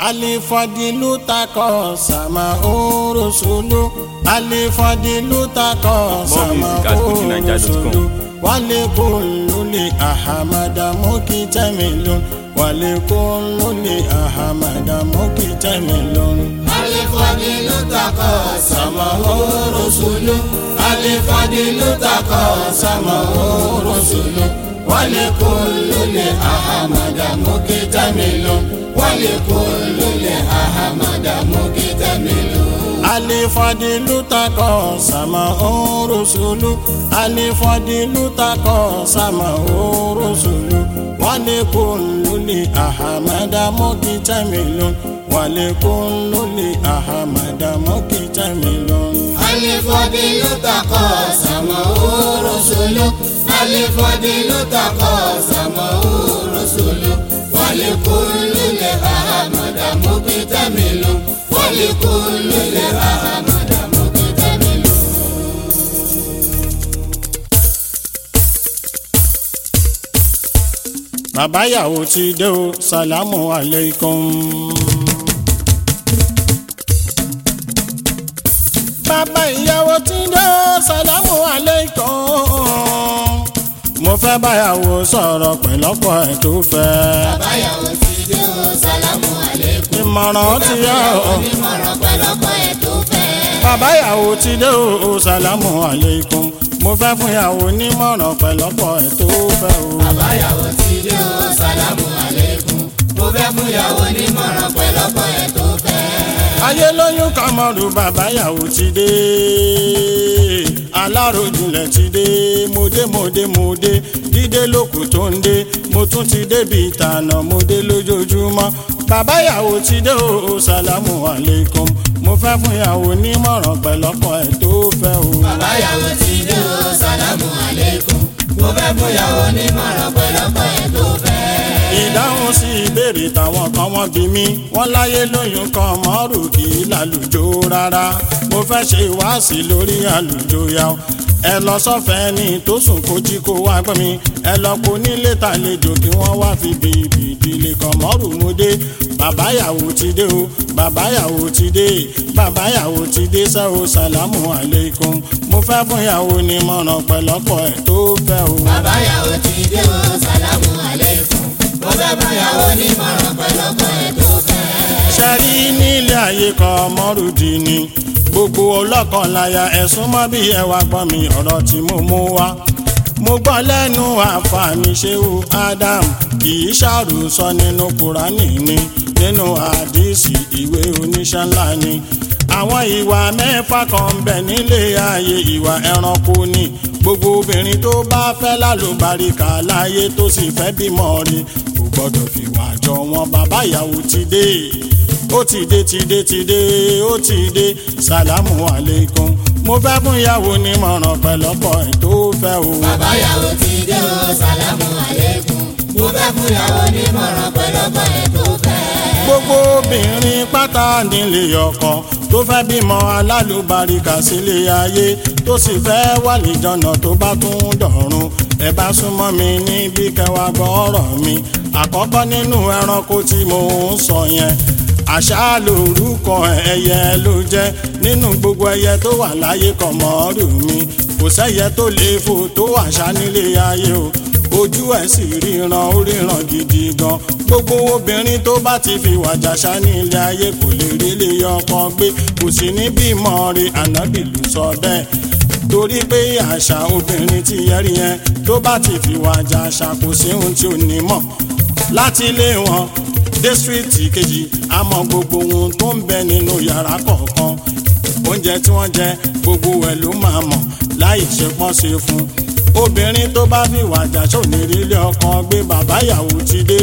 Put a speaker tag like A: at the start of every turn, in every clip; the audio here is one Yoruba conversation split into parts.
A: alifadilu takọ sama orosolo alifadilu takọ sama
B: music at fujininja.com.
A: orosolo walekululi ahamada mokitamelon walekululi ahamada mokitamelon.
C: alifadilu takọ sama orosolo alifadilu takọ sama orosolo walekululi ahamada mokitamelon walekululi ahamada mokitamelon.
A: alifadilu takọ sama orosolo alifadilu takọ sama orosolo walekululi ahamada mokitamelon walekululi ahamada mokitamelon.
C: alifadilu takọ sama orosolo alifadilu takọ sama orosolo walekulule ahamada mokitamilu walekulule ahamada mokitamilu.
A: bàbá ìyàwó ti dé o salamu aleikum. bàbá ìyàwó ti dé o salamu aleikum. mo fẹ́ báyàwó sọ̀rọ̀ pẹ̀lọ́pọ̀ ẹ̀ tó fẹ́.
C: báyàwó ti dé o sálámù àlékún.
A: ìmọ̀ràn ti yá o.
C: onímọ̀ràn pẹ̀lọ́pọ̀ ẹ̀ tó fẹ́.
A: bàbá ìyàwó ti dé o salamu aleikum. mo fẹ́ fún ìyàwó nímọ̀ràn pẹ̀lọ́pọ̀ ẹ̀ tó fẹ́ o.
C: báyàwó ti dé o sálámù àlékún. mo fẹ́ fún ìyàwó onímọ̀ràn pẹ̀lọ́pọ̀ ẹ̀ tó fẹ́.
A: ayé lóyún kọmọrù bàbá ìyàwó ti dé aláròjinlẹ̀ ti dé mòdé mòdé mòdé dídé lókù tó ń dé mo tún ti débi ìtànà mòdé lójoojúmọ́ bàbá ìyàwó ti dé o sàlámù aleikum mo fẹ́ fún ìyàwó nímọ̀ràn pẹ̀lọ́pọ̀ ẹ̀ tó fẹ́ o.
C: báyàwó ti dé o sálámù àlékún. mo fẹ́ fún ìyàwó onímọ̀ràn pẹ̀lọ́pọ̀ ẹ̀ tó fẹ́.
A: ìdáhùn sí ìbéèrè táwọn kan wọ́n bí mi wọ́n láyé lóyún kan mọ́rù kì í lálùjọ rárá mo fẹ́ ṣe ìwáàsí lórí àlùjọ yá o ẹ lọ sọ́fẹ̀ẹ́ ní tó sùn kó jí kó wá gbọ́ mi ẹ lọ kó nílé tàlejò kí wọ́n wá fi bèbí ìdílé kan mọ́rù mo dé bàbá ìyàwó ti dé o bàbá ìyàwó ti dé bàbá ìyàwó ti dé sẹ́ o sàlámù aleikum mo fẹ́ fún ìyàwó ní mọ̀ràn pẹ̀lọ́pọ̀ ẹ̀ tó fẹ́ o.
C: báyàwó ti dé o sálámù àlékún. mo fẹ́ fún ìyàwó onímọ̀ràn pẹ̀lọ́pọ̀ ẹ̀ tó fẹ́.
A: ṣẹ́rí nílé ayé kan mọ́rùdì ni gbogbo ọlọ́kan láya ẹ̀sùn mọ́ bí ẹwà gbọ́n mi ọ̀rọ̀ tí mo mú wá. mo gbọ́ lẹ́nu àǹfààní ṣéwù Adam kì í ṣàròsọ nínú Kùránì ni nínú àdìsí ìwé oníṣẹ́ ńlá ni. àwọn ìwà mẹ́fà kan ń bẹ nílé ayé ìwà ẹranko ni gbogbo obìnrin tó bá fẹ́ lálùbáríkà láyé tó sì fẹ́ bímọ rí kò gbọ́dọ̀ fìwà jọ wọn bàbá ìyàwó ti dé ó ti dé ti dé ti dé ó ti dé sàlámù aleikum mo fẹ́ fún ìyàwó nímọ̀ràn pẹ̀lọ́pọ̀ ẹ̀ tó fẹ́ o.
C: báyàwó ti dé o sálámù àlékún. mo fẹ́ fún ìyàwó onímọ̀ràn pẹ̀lọ́pọ̀ ẹ̀ tó fẹ́.
A: gbogbo obìnrin pátá nílé ọkọ tó fẹ́ bímọ alálùbáríkà sílé ayé tó sì fẹ́ wà lìjọ́nà tó bá tún dọ̀run ẹ bá súnmọ́ mi níbi kẹwàá gbọ́ ọ̀rọ̀ mi àkọ́kọ́ nínú ẹranko tí mo ń sọ yẹn àṣà lórúkọ ẹyẹ ló jẹ́ nínú gbogbo ẹyẹ tó wà láyé kọmọrù mi kò sẹ́yẹ tó lè fò tó àṣà nílé ayé o ojú ẹ̀ sì ríran ó ríran gidi gan gbogbo obìnrin tó bá ti fi wàjà ṣá ní ilé ayé kò lè rí ilé ọkọ gbé kò sí ní bímọ rí ànábìlú sọ bẹ́ẹ̀ torí pé àṣà obìnrin ti yẹrí yẹn tó bá ti fi wàjà ṣá kò sí ohun tí ò ní mọ̀ láti ilé wọn dẹ́sírìtì kejì àmọ́ gbogbo ohun tó ń bẹ nínú yàrá kọ̀ọ̀kan oúnjẹ tí wọ́n jẹ gbogbo ẹ̀ ló máa mọ̀ láì ṣe pọ́n ṣe fún obìnrin tó bá fi wàjà sónírílé ọkọ gbé bàbá ìyàwó ti dé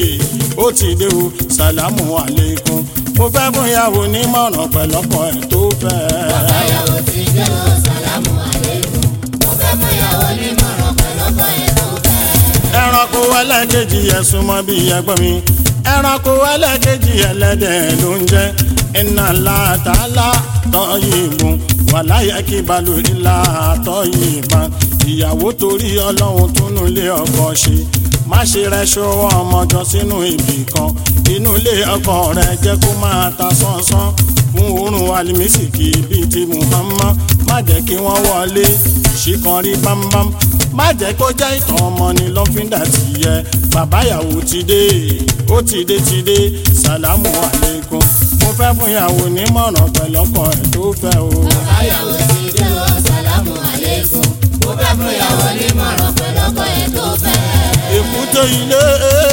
A: ó ti dé o sàlámù aleikum mo fẹ́ fún ìyàwó nímọ̀ràn pẹ̀lọ́pọ̀ ẹ̀ tó fẹ́.
C: báyàwó ti dé o sálámù àlékún. mo fẹ́ fún ìyàwó onímọ̀ràn pẹ̀lọ́pọ̀ ẹ̀ tó fẹ́.
A: ẹranko ẹlẹ́kejì ẹ̀sùn mọ́ bí ẹgbọ́n mi ẹranko ẹlẹ́kejì ẹlẹ́dẹ̀ ló ń jẹ́ iná látàlá tọ́yìnbùn wàláyé kí balùwẹ̀ látọ́yìnbùn ìyàwó torí ọlọ́run túnú lé ọkọ ṣe má ṣe rẹṣọ ọmọjọ sínú ibì kan inú ilé ọkọ rẹ jẹ́ kó máa ta sánsán fún oorun alimisiki bíi ti muhammad má jẹ́ kí wọ́n wọlé ìṣìkan rí bámbám má jẹ́ kó jẹ́ ìtàn ọmọ ni lọ́fíńdà ti yẹ bàbá ìyàwó ti dé ó ti dé ti dé sàlámù àlékún mo fẹ́ fún ìyàwó nímọ̀ràn pẹ̀lọ́kọ ẹ̀ tó fẹ́ o.
C: Báyàwó ti dé o, sàlámù àlékún. Mo fẹ́ fún ìyàwó nímọ̀ràn pẹ̀lú ọkọ ẹ̀ tó fẹ́.
A: èkúté ilé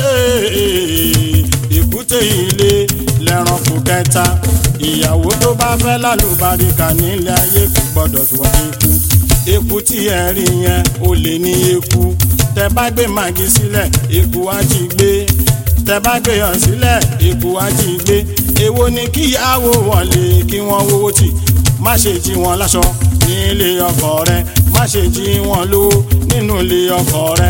A: èkúté ilé lẹ́ranko kẹta ìyàwó tó bá fẹ́ lálùbáríkà nílé ayé kò gbọ́dọ̀ fi wá eku eku tí ẹ rí yẹn ó lè ní eku tẹ bá gbé màgí sílẹ̀ eku á jí gbé tẹ bá gbé yàn sílẹ̀ eku á jí gbé èwo ni kíyàwó wọlé kí wọ́n wówó tì má ṣe jí wọn láṣọ nílé ọkọ rẹ má ṣe jí wọn lówó nínú ilé ọkọ rẹ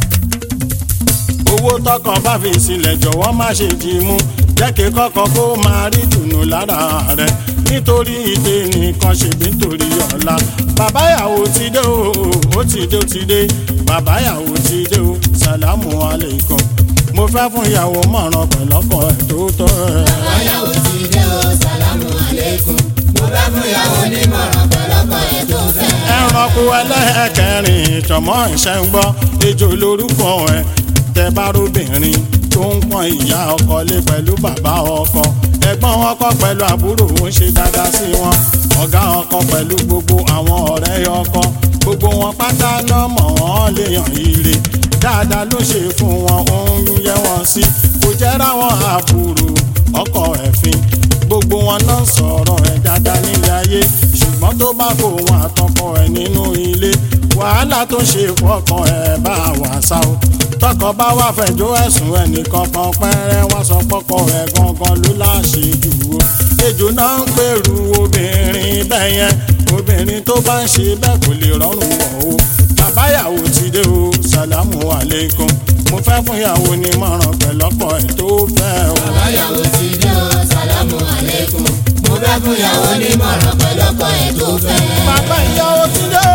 A: owó tọkọ bá fi sílẹ̀ jọ̀wọ́ má ṣe jí mú jẹ́ kí kọ́kọ́ kó máa rí dùnú lára rẹ̀ nítorí ìdè nìkan ṣèbí nítorí ọ̀la bàbá ìyàwó ti dé o ó ti dé ó ti dé bàbá ìyàwó ti dé o sàlámù aleikum mo fẹ́ fún ìyàwó mọ̀ràn pẹ̀lọ́kọ̀ ẹ̀ tó tọ́ ẹ̀.
C: Báyàwó ti dé o, sàlámù àlékún. Mo fẹ́ fún ìyàwó nímọ̀ràn pẹ̀lú ọkọ ẹ̀ tó fẹ́.
A: ẹranko ẹlẹ́ẹ̀kẹrin ìtọ̀mọ́ ìṣẹ́ ń gbọ́ ejò lórúkọ ẹ̀ tẹ bá róbìnrin tó ń pọ́n ìyá ọkọ lé pẹ̀lú bàbá ọkọ ẹ̀gbọ́n ọkọ pẹ̀lú àbúrò ń ṣe dáadáa sí wọn ọ̀gá ọkọ pẹ̀lú gbogbo àwọn ọ̀rẹ́ ọkọ gbogbo wọn pátá lọ́mọ wọn léèyàn ire dáadáa ló ṣe fún wọn ó ń yẹ wọn sí kò jẹ́ ráwọn àbúrò ọkọ ẹ̀fín gbogbo wọn náà sọ̀rọ̀ ẹ̀ dáadáa nílé ayé ṣùgbọ́n tó bá kó wọn àtọkọ ẹ̀ nínú ilé wàhálà tó ṣe fọkàn ẹ̀ bá wà sá o tọkọ bá wà fẹjọ́ ẹ̀sùn ẹnìkan kan pẹ́rẹ́ wá sọ pọ́kọ ẹ̀ gangan ló láṣẹ jù o ejò náà ń pèrú obìnrin bẹ́ẹ̀ yẹn obìnrin tó bá ń ṣe bẹ́ẹ̀ kò lè rọrùn wọ̀ o bàbáyàwó ti dé o sàlámù àlékún mo fẹ́ fún ìyàwó ní mọ̀ràn pẹ̀lọ́kọ̀ ẹ̀ tó fẹ́ o.
C: Báyàwó ti dé o, sàlámù àlékún. Mo fẹ́ fún ìyàwó nímọ̀ràn pẹ̀lú ọkọ ẹ̀ tó fẹ́.
A: bàbá ìyàwó ti dé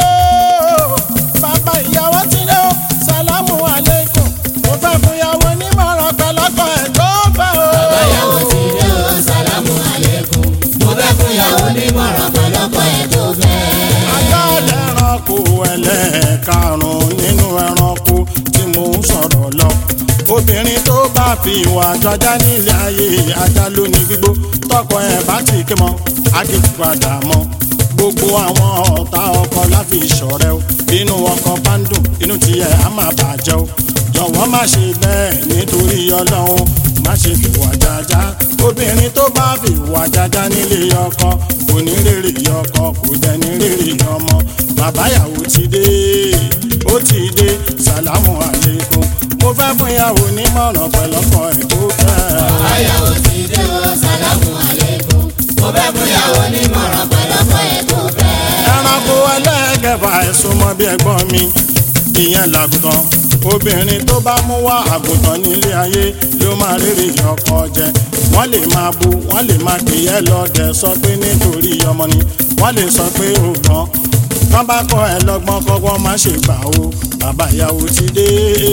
A: o bàbá ìyàwó ti dé o sàlámù àlékún mo fẹ́ fún ìyàwó ní mọ̀ràn pẹ̀lọ́kọ̀ ẹ̀ tó fẹ́ o.
C: Báyàwó ti dé o, sàlámù àlékún. Mo fẹ́ fún ìyàwó nímọ̀ràn pẹ̀lú ọkọ ẹ̀ tó fẹ́.
A: ajá lẹ́ranko ẹlẹ́ẹ̀karùn-ún nínú ẹranko tí mò ń sọ̀rọ̀ lọ. obìnrin tó bá fi ìwà àjọjá nílé ayé ajá ló ní gbígbó tọkọ ẹ̀ bá ti ké mọ́ ági padà mọ́ gbogbo àwọn ọ̀tá ọkọ láfi ìṣọ̀rẹ́ o inú ọkọ bá ń dùn inú tiẹ̀ á máa bàjẹ́ o jọ̀wọ́ má ṣe bẹ́ẹ̀ nítorí ọlọ́run má ṣe fìwà jájá obìnrin tó bá fìwà jájá nílé ọkọ kò ní rèrè ọkọ kò dẹ̀ ní rèrè ọmọ bàbá ìyàwó ti dé ó ti dé sàlámù àlékún mo fẹ́ fún ìyàwó nímọ̀ràn pẹ̀lọ́kọ ẹ̀ tó fẹ́.
C: Báyàwó ti dé o, sàlámù àlékún. Mo fẹ́ fún ìyàwó nímọ̀ràn pẹ̀lú ọkọ ẹ̀ tó fẹ́.
A: ẹranko ẹlẹ́gẹ̀fà ẹ̀sùn mọ́ bí ẹ̀gbọ́n mi ìyẹn làgùtàn obìnrin tó bá mú wá àgùntàn nílé ayé ló máa rírì ọkọ jẹ wọ́n lè máa bu wọ́n lè máa pè é lọ́dẹ sọ pé nítorí ọmọ ni wọ́n lè sọ pé ó gbọ́n tán bá kọ́ ẹ lọ́gbọ́n kọ́gbọ́n má ṣe gbà o bàbá ìyàwó ti dé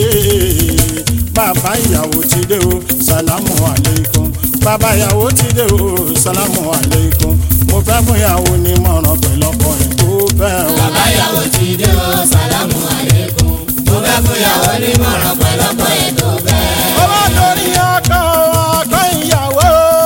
A: bàbá ìyàwó ti dé o sàlámù àlékún bàbá ìyàwó ti dé o sàlámù àlékún mo fẹ́ fún ìyàwó ní mọ̀ràn pẹ̀lọ́kọ ẹ̀ tó fẹ́ o.
C: Báyàwó ti dé o, sàlámù àlékún. Mo fẹ́ fún ìyàwó nímọ̀ràn pẹ̀lú ọkọ ẹ̀ tó fẹ́.
A: ọwọ́ lórí ọkọ ọkọ ìyàwó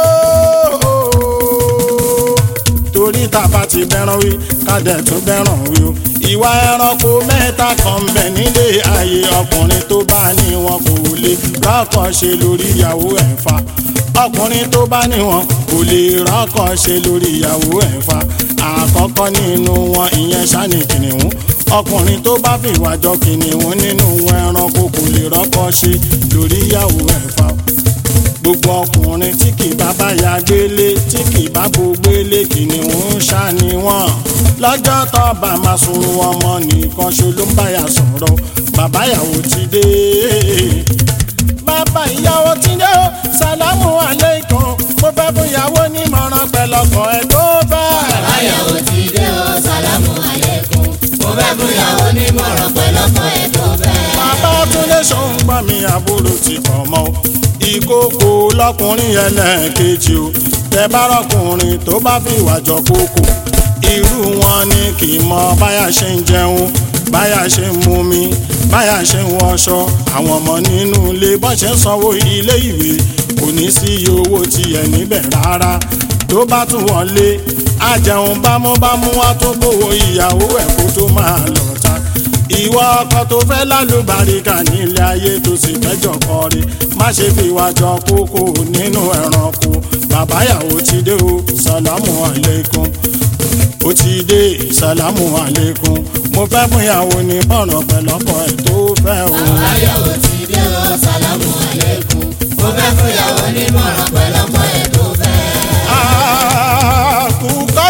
A: torí tàbá ti bẹ́ràn wí kádẹ̀ tún bẹ́ràn wí o ìwà ẹranko mẹ́ta kan ń bẹ nílé ayé ọkùnrin tó bá ní wọn kò lè rọ́kọ̀ ṣe lórí ìyàwó ẹ̀ fa ọkùnrin tó bá ní wọn kò lè rọ́kọ̀ ṣe lórí ìyàwó ẹ̀ fa àkọ́kọ́ nínú wọn ìyẹn ṣáni kìnìún ọkùnrin tó bá fìwà jọ kìnìún nínú ẹranko kò lè rọ́kọ̀ ṣe lórí ìyàwó ẹ̀ fa gbogbo ọkùnrin tí kì bá bá ya gbélé tí kì bá bo gbélé kìnìún ṣá ni wọ́n lọ́jọ́ tó bá máa sun ọmọ nìkan ṣo ló ń báyà sọ̀rọ̀ bàbá ìyàwó ti dé bàbá ìyàwó ti dé o sàlámù aleikum mo fẹ́ fún ìyàwó nímọ̀ràn pẹ̀lọ́kọ̀ ẹ̀ tó fẹ́.
C: Báyàwó ti dé o, sàlámù àlékún. Mo fẹ́ fún ìyàwó nímọ̀ràn pẹ̀lú ọkọ ẹ̀ tó fẹ́.
A: bàbá túnde ṣòun gbà mí àbúrò ti pọ̀ mọ́ o ìkókò lọkùnrin ẹlẹ́ẹ̀kejì o tẹ bá rọkùnrin tó bá fi ìwà jọ kókò irú wọn ni kì í mọ báyà ṣe ń jẹun báyà ṣe ń mumi báyà ṣe ń wọṣọ àwọn ọmọ nínú ilé bọ́n ṣe ń sanwó ilé ìwé kò ní sí iye owó tiẹ̀ níbẹ̀ rárá tó bá tún wọlé àjẹun bámúbámú wá tó gbowó ìyàwó ẹ̀ kó tó máa lọ ta ìwọ ọkọ tó fẹ́ lálùbáríkà nílé ayé tó sì fẹ́jọ kọrí má ṣe fi wá jọ kókó nínú ẹranko bàbá ìyàwó ti dé o sàlámù àlékún ó ti dé sàlámù àlékún mo fẹ́ fún ìyàwó ní bọ̀rọ̀ pẹ̀lọ́kọ ẹ̀ tó fẹ́ o.
C: Àbáyọ̀wò ti dé o, sàlámù àlékún. Mo fẹ́ fún ìyàwó nímọ̀ràn pẹ̀lú ọkọ ẹ̀ tó fẹ́.
A: àkùkọ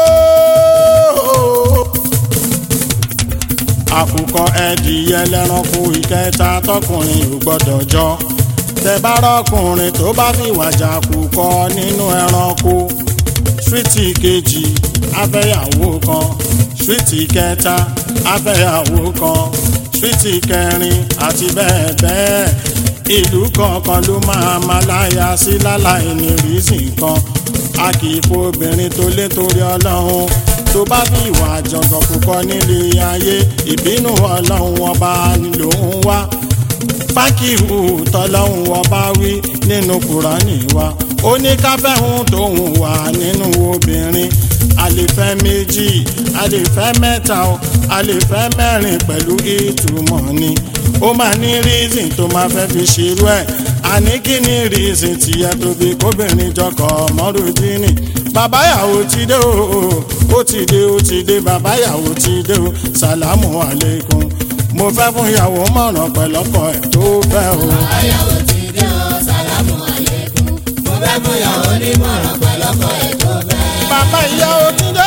A: àkùkọ ẹdìyẹ lẹranko ìkẹta tọkùnrin ò gbọ́dọ̀ jọ tẹ bá rọkùnrin tó bá fi wàjà àkùkọ nínú ẹranko síríìtì kejì afẹ́yàwó kan síríìtì kẹta afẹ́yàwó kan síríìtì kẹrin àti bẹ́ẹ̀ bẹ́ẹ̀ ìlú kọ̀ọ̀kan ló máa ma láya sí láláì ní rísì kan a kì í fo obìnrin tó lé torí ọlọ́run tó bá fi ìwà àjọ̀gàn púpọ̀ nílé ayé ìbínú ọlọ́run ọba ló ń wá fákìhù tọ́lọ́hún ọba wí nínú kùránì wa ó ní káfẹ́hún tóun wà nínú obìnrin a lè fẹ́ méjì a lè fẹ́ mẹ́ta o a lè fẹ́ mẹ́rin pẹ̀lú ìtumọ̀ ni ó máa ní reason tó máa fẹ́ fi ṣerú ẹ̀ àní kí ni reason tìyẹ tó fi kóbìnrin jọkọ̀ mọ́rùdínì bàbá ìyàwó ti dé o ó ti dé ó ti dé bàbá ìyàwó ti dé o sàlámù àlékún mo fẹ́ fún ìyàwó mọ̀ràn pẹ̀lọ́kọ̀ ẹ̀ tó fẹ́ o.
C: Àbáyọ̀wò ti dé o, sàlámù àlékún. Mo fẹ́ fún ìyàwó nímọ̀ràn pẹ̀lú ọkọ ẹ̀ tó fẹ́.
A: bàbá ìyàwó ti dé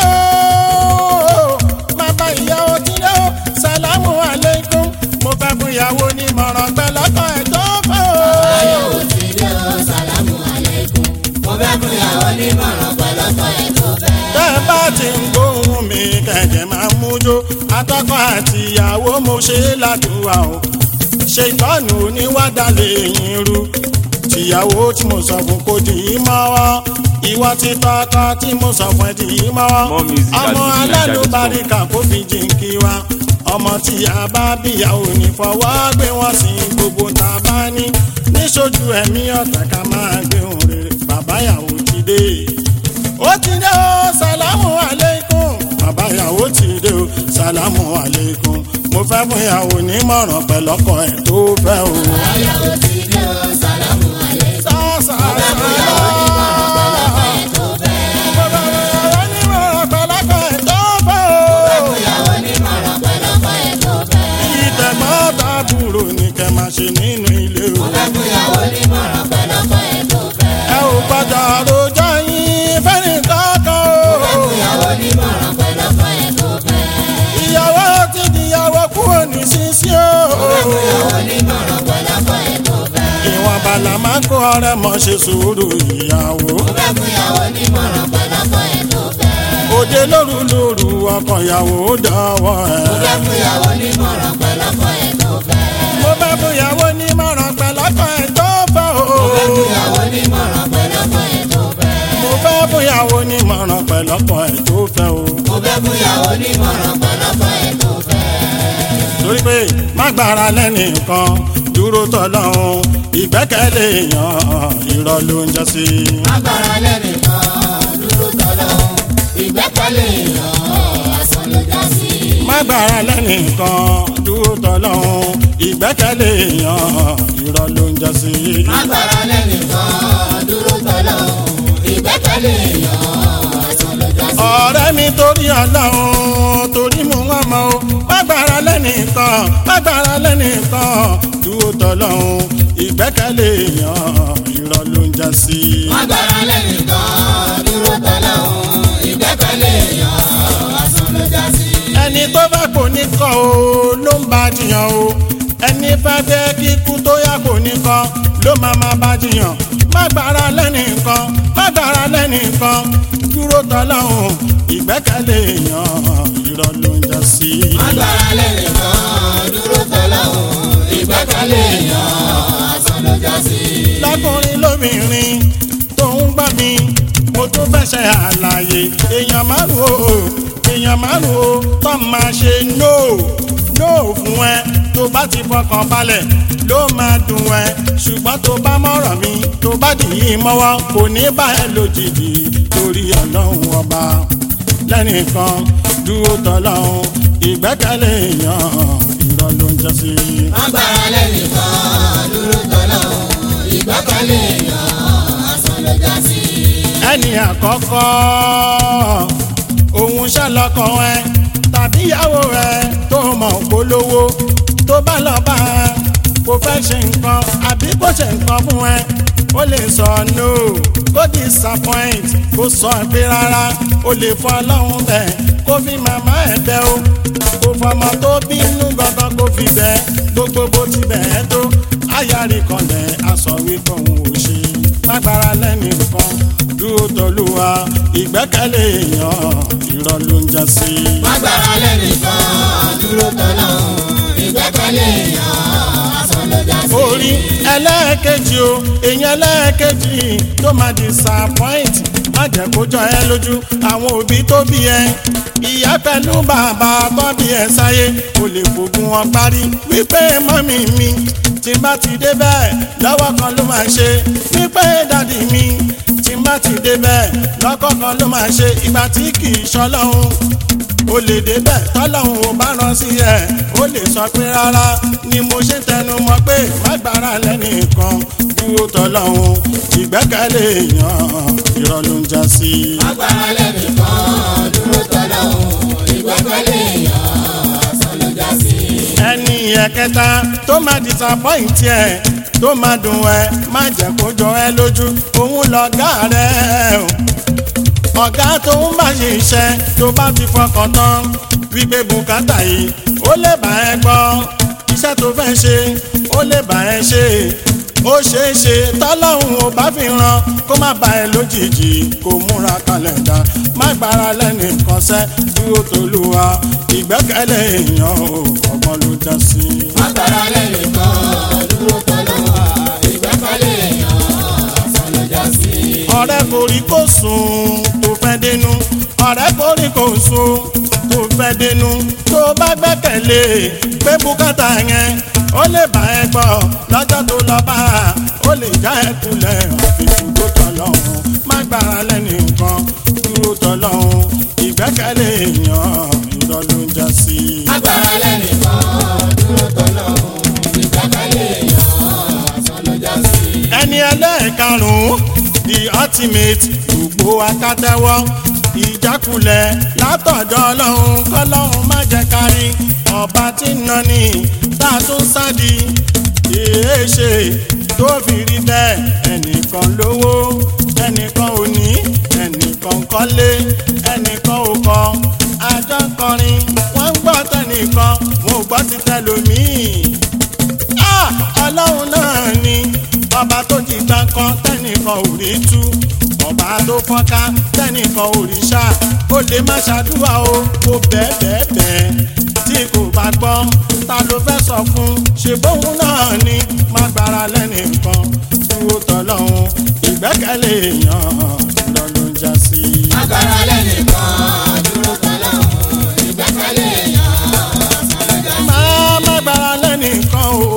A: o bàbá ìyàwó ti dé o sàlámù àlékún mo fẹ́ fún ìyàwó mọ̀ràn pẹ̀lọ́kọ̀ ẹ̀ tó fẹ́ o.
C: Àbáyọ̀wò ti dé o, sàlámù àlékún. Mo fẹ́ fún ìyàwó nímọ̀ràn pẹ̀lú ọkọ ẹ̀ tó fẹ́.
A: tẹ́ ẹ bá ti ń gbóhùn mi kẹ̀kẹ́ máa mú jó atọ́kọ àti ìyàwó mo ṣe é ládùúgbà o ṣe ìtọ́nù oníwádàlẹ̀ yín rú tìyàwó tí mo sọ fún kò dì í mọ́wọ́ ìwọ ti tọ́kọ tí mo sọ fún ẹ dì í mọ́wọ́
B: More music at
A: ọmọ
B: Fuji
A: alálùbáríkà kò fi jìnkì wa ọmọ tí a bá bíyàwó ní fọwọ́ gbé wọn sí gbogbo tá a bá ní níṣojú ẹ̀mí ọ̀tá ká máa gbé òun rere bàbá ìyàwó ti dé ó ti dé o sàlámù àlékún bàbá ìyàwó ti dé o sàlámù àlékún mo fẹ́ fún ìyàwó nímọ̀ràn pẹ̀lọ́kọ ẹ̀ tó fẹ́ o.
C: Àbáyọ̀wò ti dé o, sàlámù àlékún.
A: sàṣà
C: Mo fẹ́ fún ìyàwó nímọ̀ràn pẹ̀lú ọkọ ẹ̀ tó fẹ́.
A: bàbá ìyàwó nímọ̀ràn pẹ̀lọ́kọ ẹ̀ tó fẹ́
C: Mo fẹ́
A: o.
C: fún ìyàwó nímọ̀ràn pẹ̀lú ọkọ ẹ̀ tó fẹ́.
A: ìtẹ̀gbọ́n tàbúrò ní kẹ́ máa ṣe nínú ilé o.
C: Mo fẹ́ fún ìyàwó nímọ̀ràn pẹ̀lú ọkọ ẹ̀ tó fẹ́.
A: ẹ ò gbọ́dọ̀ rojọ́ yín fẹ́ni kankan
C: Mo fẹ́
A: o.
C: fún ìyàwó nímọ̀ràn pẹ̀lú ọkọ ẹ̀ tó fẹ́.
A: ìyàwó ti dìyàwó kúrò ní sísí o.
C: Mo fẹ́ fún ìyàwó nímọ̀ràn pẹ̀lú ọkọ ẹ̀ tó fẹ́.
A: ìwọ̀n bàlá máa ń kó ọ̀rẹ́ mọ̀ ṣe sùúrù ìyàwó.
C: Mo fẹ́ fún ìyàwó nímọ̀ràn pẹ̀lú ọkọ ẹ̀ tó fẹ́.
A: òde lóru lóru ọkọ ìyàwó dọ̀wọ́ ẹ̀.
C: Mo fẹ́ fún ìyàwó nímọ̀ràn pẹ̀lú ọkọ ẹ̀ tó fẹ́.
A: mo fẹ́ fún ìyàwó nímọ̀ràn pẹ̀lọ́kọ ẹ̀ tó fẹ́ o.
C: Mo fẹ́ fún ìyàwó nímọ̀ràn pẹ̀lú ọkọ ẹ̀ tó fẹ́.
A: mo fẹ́ fún ìyàwó nímọ̀ràn pẹ̀lọ́kọ ẹ̀ tó fẹ́ o.
C: Mo fẹ́ fún ìyàwó nímọ̀ràn pẹ̀lú ọkọ ẹ̀ tó fẹ́.
A: torí pé má gbára lẹ́nìkan dúró tọ́lọ́hún ìgbẹ́kẹ̀lé èèyàn irọ́ ló ń jẹ́ sí.
C: Agbára lẹ́nìkan dúró tọ́lọ́hún. Ìgbẹ́kẹ̀lé èèyàn asán ló já sí.
A: má gbára lẹ́nìkan dúró tọ́lọ́hún ìgbẹ́kẹ̀lé èèyàn irọ́ ló ń jẹ́ sí.
C: Agbára lẹ́nìkan dúró tọ́lọ́hún. Ìgbẹ́kẹ̀lé èèyàn asán ló já sí.
A: ọ̀rẹ́ mi torí ọlọ́run torí mú wọn mọ́ o má gbára lẹ́nìkan má gbára lẹ́nìkan dúró tọ́lọ́hún ìgbẹ́kẹ̀lé èèyàn irọ́ ló ń jẹ́ sí.
C: Agbára lẹ́nìkan dúró tọ́lọ́hún. Ìgbẹ́kẹ̀lé èèyàn asán ló já sí.
A: ẹni tó bá kò ní kọ́ o ló ń bá jiyàn o ẹni fẹ́ fẹ́ kíkú tó yá kò ní kọ́ ló máa máa bá jiyàn má gbára lẹ́nìkan má gbára lẹ́nìkan dúró tọ́lọ́hún ìgbẹ́kẹ̀lé èèyàn irọ́ ló ń jẹ́ sí.
C: Agbára lẹ́nìkan dúró tọ́lọ́hún. Ìgbẹ́kẹ̀lé
A: lọ́kùnrin lóbìnrin tó ń gbọ́ mi mo tún fẹ́ ṣe àlàyé èèyàn márùn o èèyàn márùn o tó máa ṣe no no fún ẹ tó bá ti fọkàn balẹ̀ ló máa dùn ẹ ṣùgbọ́n tó bá mọ̀rọ̀ mi tó bá dì í mọ́wọ́ kò ní bá ẹ lójijì torí ọlọ́run ọba lẹ́nìkan dúró tọ́lọ́run ìgbẹ́kẹ̀lé èèyàn irọ́ ló ń jẹ́ sí i.
C: agbára lẹ́nìkan dúró tọ́lọ́ ìgbẹ́kẹ̀lé èèyàn asán ló já sí.
A: ẹni àkọ́kọ́ òun ṣàlọ́kọ̀ ẹ tàbí ìyàwó ẹ tó mọ̀ polówó tó bá lọ bá a kò fẹ́ ṣe nǹkan àbí kò ṣe nǹkan fún ẹ ó lè sọ no kó disappoint kó sọ pé rárá ó lè fọ ọlọ́run bẹ́ẹ̀ kó fi màmá ẹ̀ bẹ́ o kò fọmọ tó bínú gangan kó fi bẹ́ gbogbo bó ti bẹ́ẹ̀ tó ayárí kanlẹ̀ aṣọ wípé òun ò ṣe lágbára lẹ́nìkan dúró tọ́lúwa ìgbẹ́kẹ̀lé èèyàn irọ́ ló ń jẹ́ sí i.
C: agbára lẹ́nìkan dúró tọ́lọ́ ìgbẹ́kẹ̀lé èèyàn asán ló já sí.
A: orí ẹlẹ́ẹ̀kejì o èèyàn ẹlẹ́ẹ̀kejì tó máa disappoint má jẹ́ kó jọ ẹ lójú àwọn òbí tó bí ẹ ìyá pẹ̀lú bàbá tó bí ẹ sáyé kò lè fògùn wọn parí wípé mọ́mì mi tí n bá ti dé bẹ́ẹ̀ lọ́wọ́ kan ló máa ṣe wípé dádì mi tí n bá ti dé bẹ́ẹ̀ lọ́kọ̀ kan ló máa ṣe ìgbà tí kì í ṣọlọ́run o lè débẹ̀ tọ́lọ́hún ò bá rán sí ẹ̀ ó lè sọ pé rárá ni mo ṣe tẹnu mọ́ pé má gbára lẹ́nìkan dúró tọ́lọ́hún ìgbẹ́kẹ̀lé èèyàn irọ́ ló ń já sí.
C: agbára lẹ́nìkan dúró tọ́lọ́ ìgbẹ́kẹ̀lé èèyàn asán ló já sí.
A: ẹni ẹ̀kẹta tó máa disappoint ẹ̀ tó máa dùn ẹ́ má jẹ́ kó jọ ẹ́ lójú òun lọ̀gá rẹ̀ o ọ̀gá tó ń bá ṣe iṣẹ́ tó bá fi fọkàn tán wípé bùkátà yìí ó lè bá ẹ gbọ́ iṣẹ́ tó fẹ́ ṣe ó lè bá ẹ ṣe ó ṣeé ṣe tọ́lọ́hún ò bá fi ràn kó má bá ẹ lójijì kó múra kàlẹ́ndà má gbára lẹ́nìkan sẹ́ dúró tolúwa ìgbẹ́kẹ̀lé èèyàn ò ọgbọ́n ló já sí.
C: agbára lẹ́nìkan dúró tọ́lọ́ ìgbẹ́kẹ̀lé èèyàn asán ló já sí.
A: ọ̀rẹ́ kò rí kò sùn tó fẹ́ dénú ọ̀rẹ́ kò rí kò sùn tó fẹ́ dénú tó bá gbẹ́kẹ̀lé pé bùkátà yẹn ó lè bá ẹ gbọ́ lọ́jọ́ tó lọ bá a ó lè já ẹ kulẹ̀ àfikún tó tọ̀ lọ́hùn má gbára lẹ́nìkan dúró tọ̀ lọ́hùn ìgbẹ́kẹ̀lé èèyàn irọ́ ló ń já sí.
C: agbára lẹ́nìkan dúró tọ́lọ́ ìgbẹ́kẹ̀lé èèyàn asán ló já sí.
A: ẹni ẹlẹ́ẹ̀karùn-ún the ultimate gbogbo akátẹ́wọ́ ìjákulẹ̀ látọ̀dọ̀ ọlọ́run kọ́lọ́run má jẹ́ kárí ọba tí ń nani tá a tún sádi èé ṣe tó fi rí bẹ́ẹ̀ ẹnìkan lówó ẹnìkan ò ní ẹnìkan kọ́lé ẹnìkan ò kọ́ àjọ ń kọrin wọ́n ń gbọ́ tẹnìkan wọn ò gbọ́ ti tẹlòmíì Ah, ọlọ́run náà ni ọba tó ti gbà kan tẹ́nìkan ò rí tú ọba tó fọ́nká tẹ́nìkan ò rí ṣá ó lè má ṣàdúrà o kó bẹ́ẹ̀ bẹ́ẹ̀ bẹ́ẹ̀ tí kò bá gbọ́ ta ló fẹ́ sọ fún ṣe bóun náà ni má gbára lẹ́nìkan dúró tọ́lọ́hún ìgbẹ́kẹ̀lé èèyàn lọ ló ń já sí.
C: agbára lẹ́nìkan dúró tọ́lọ́ ìgbẹ́kẹ̀lé èèyàn asán ló já sí.
A: má má gbára lẹ́nìkan o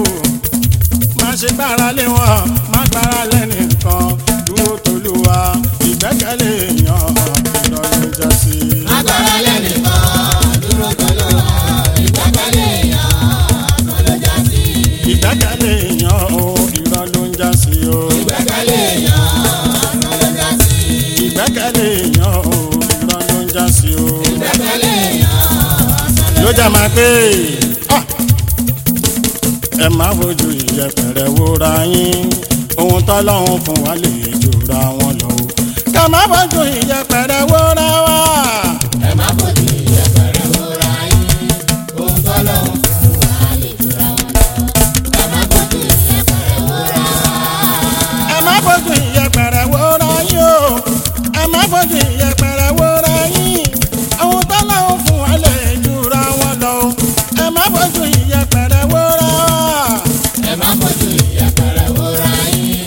A: má ṣe gbára lé wọn má gbára lẹ́nìkan dúró tolúwa ìgbẹ́kẹ̀lé èèyàn lọ́dún já sí.
C: agbára lẹ́nìkan dúró tọ́lọ́ ìgbẹ́kẹ̀lé èèyàn asán ló já sí.
A: ìgbẹ́kẹ̀lé èèyàn o irọ́ ló ń já sí o.
C: ìgbẹ́kẹ̀lé èèyàn asán ló já sí.
A: ìgbẹ́kẹ̀lé èèyàn o irọ́ ló ń já sí o.
C: ìgbẹ́kẹ̀lé èèyàn asán ló
A: ló jà máa pé ah, ẹ má fojú ìyẹpẹrẹ wóra yín ohun tọ́lọ́hún fún wa lè jòra wọn lọ o. ká má fojú ìyẹpẹrẹ wóra wa.
C: ẹ má fojú ìyẹpẹrẹ wòra yín ohun tọ́lọ́hún fún wa lè jura wọn lọ. ẹ má fojú ìyẹpẹrẹ wòra
A: ẹ má fojú ìyẹpẹrẹ wóra yín o. ẹ má fojú ìyẹpẹrẹ wóra yín ohun tọ́lọ́hún fún wa lè jòra wọn lọ o. ẹ má fojú ìyẹpẹrẹ wóra wa.
C: ẹ má fojú ìyẹpẹrẹ wòra yín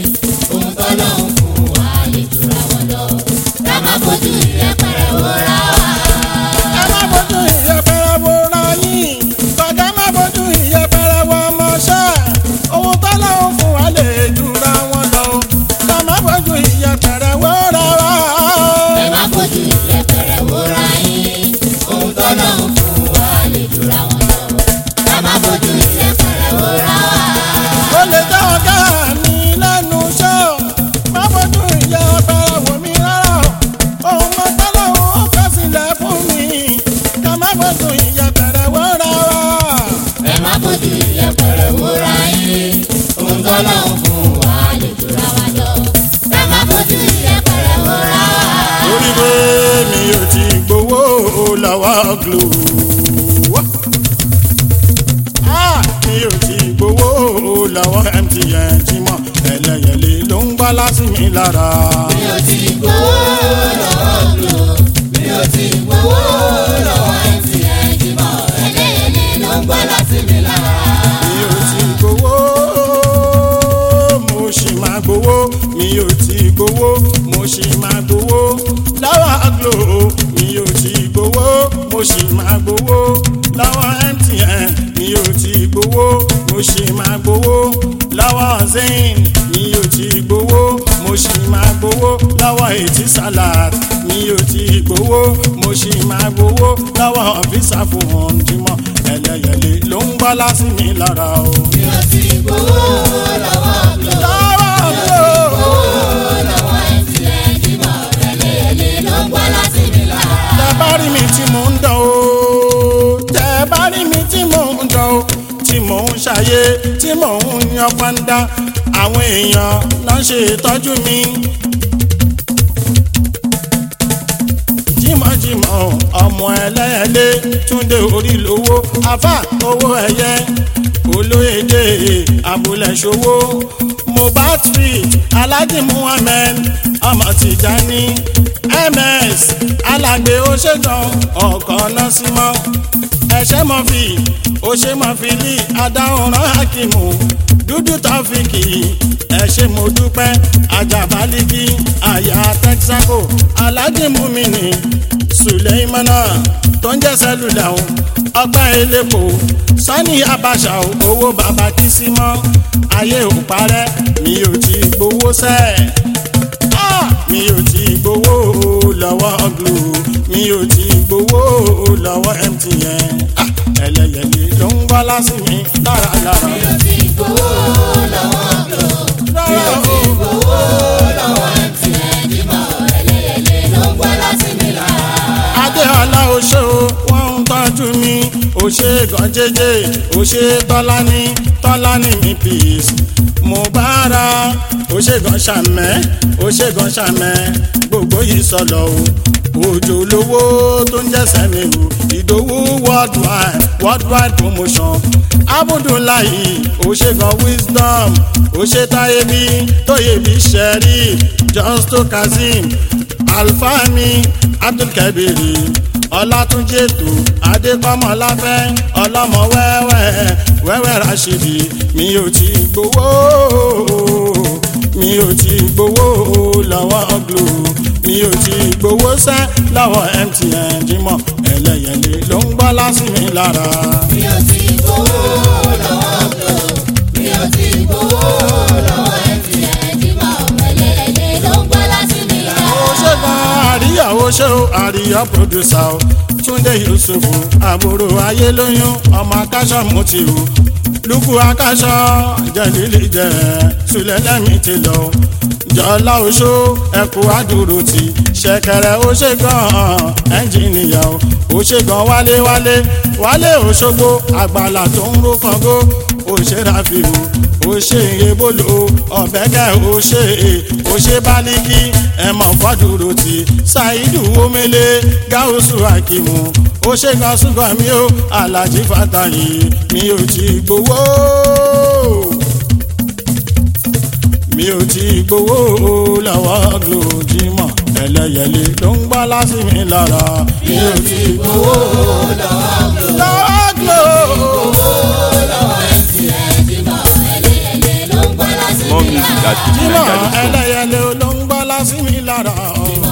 A: lọ́wọ́ glo. Ah, mi ò ti gbowó lọ́wọ́ MTN Jímọ̀ ẹlẹ́yẹlé ló ń gbá lásìmí lára.
C: mi ò tí gbowó lọ́wọ́ glo mi ò tí gbowó lọ́wọ́ MTN Jímọ̀ ẹlẹ́yẹlé ló ń gbọ́ láti mi lára.
A: mi ò ti gbowó mo sì máa gbowó mi ò ti gbowó mo sì máa gbowó lọ́wọ́ glo mi ò ti gbowó mo sì máa gbowó lọ́wọ́ MTN mi ò ti gbowó mo sì máa gbowó lọ́wọ́ zain mi ò ti gbowó mo sì máa gbowó lọ́wọ́ ètí salad mi ò ti gbowó mo sì máa gbowó lọ́wọ́ visa fún Jímọ̀ ẹlẹ́yẹlé ló ń gbọ́ lásì mi lára o.
C: mi ò tí gbowó lọ́wọ́ glo
A: lọ́wọ́ glo.
C: gbowó lọ́wọ́ MTN Jímọ̀ ẹlẹ́yẹlé ló ń gbọ́ láti mi lára.
A: tẹ bá rí mi tí mò ń dán o tẹ bá rí mi tí mò ń dán o tí mò ń ṣàyé tí mò ń yan fanda àwọn èèyàn náà ṣe ìtọ́jú mi. jímọ̀jímọ̀ ọmọ ẹlẹ́yẹlé túndé orí lówó afá owó ẹ̀yẹ olóyèdè abúlé ṣòwò mohbad street alhaji muhammed ọmọ tìjání ms alàgbé oṣègùn ọkọ̀ nọ́símọ́ ẹ̀ṣẹ́ mọ́fì oṣèmọ́fìlì adáhùnrán hakimu dúdú tọ́fìkì ẹ̀ṣẹ́ mo dúpẹ́ ajabaliki àyà texaco alhaji mumini suleimana tó ń jẹ́ sẹ́lúlà o ọpẹ́ elépo sani abacha o owó bàbá kìsímọ́ ayé ò parẹ́ mi ò ti gbowó sẹ́ẹ̀ Ah! mi ò ti gbowó lọ́wọ́ glo mi ò ti gbowó lọ́wọ́ MTN Ah! ẹlẹ́yẹlé ló ń gbọ́ lásì mi lára lára.
C: mi ò tí gbowó lọ́wọ́ glo mi ò tí gbowó lọ́wọ́ MTN Jímọ̀ ẹlẹ́yẹlé ló ń gbọ́ láti mi lára.
A: adéọlá oṣó wọn ń tọ́jú mi òṣè gan jẹjẹ òṣè tọ́lání tọ́lání mi peace mo bá ra òṣè gan ṣàmẹ́ òṣè gan ṣàmẹ́ gbogbo yìí sọlọ o òjò lówó tó ń jẹ́sẹ̀ mi o ìdòwú worldwide worldwide promotion abudulayi òṣè gan wisdom òṣè táyébí tóyèbí sẹ́rí justo kazeem alfani abdulkabiri ọlátúnjì ètò adékọmọláfẹ ọlọmọ wẹwẹ wẹwẹ rashidi mi ò ti gbowó mi ò ti gbowó lọ́wọ́ glo mi ò ti gbowó sẹ́ lọ́wọ́ MTN Jímọ̀ ẹlẹ́yẹlé ló ń gbọ́ lásì mi lára.
C: mi ò tí gbowó lọ́wọ́ glo mi ò tí gbowó lọ́wọ́ MTN Jímọ̀ ẹlẹ́yẹlé ló ń gbọ́ láti mi lára.
A: ó ṣe gan àríyá ó ṣe ó àríyá pòdùsà ó túndé yusufu àbúrò ayé lóyún ọmọ akáṣọ mutí o lukú akáṣọ jẹlílì jẹ sùlẹlẹmí ti lọ jọlá oṣó ẹkú àdúró ti ṣẹ̀kẹ̀rẹ̀ ó ṣe gan ẹnjìnìyà ó ó ṣe gan wálé wálé wálé òṣogbo àgbàlá tó ń ro kàngó ó ṣe ráfíù ó ṣe ebolo ọ̀bẹ́kẹ́ ó ṣe ó ṣe bálíkì ẹ̀mọ́ fọ́dúró ti ṣáìdù omele gáúsù akimu ó ṣe gan ṣùgbọ́n mi ó alájí fàtàyè mi ò ti gbowó mi ò ti gbowó lọ́wọ́ glojimọ̀ ẹlẹ́yẹlé ló ń gbọ́ lásì mi lára mi ò ti gbowó lọ́wọ́ glo.
C: lọ́wọ́ MTN Jímọ̀ ẹlẹ́yẹlé ló ń gbọ́ láti
B: More
C: mi
B: music
C: lára.
B: at
A: Jímọ̀
B: Nigeria.com.
A: ẹlẹ́yẹlé ló ń gbọ́ lásì mi lára.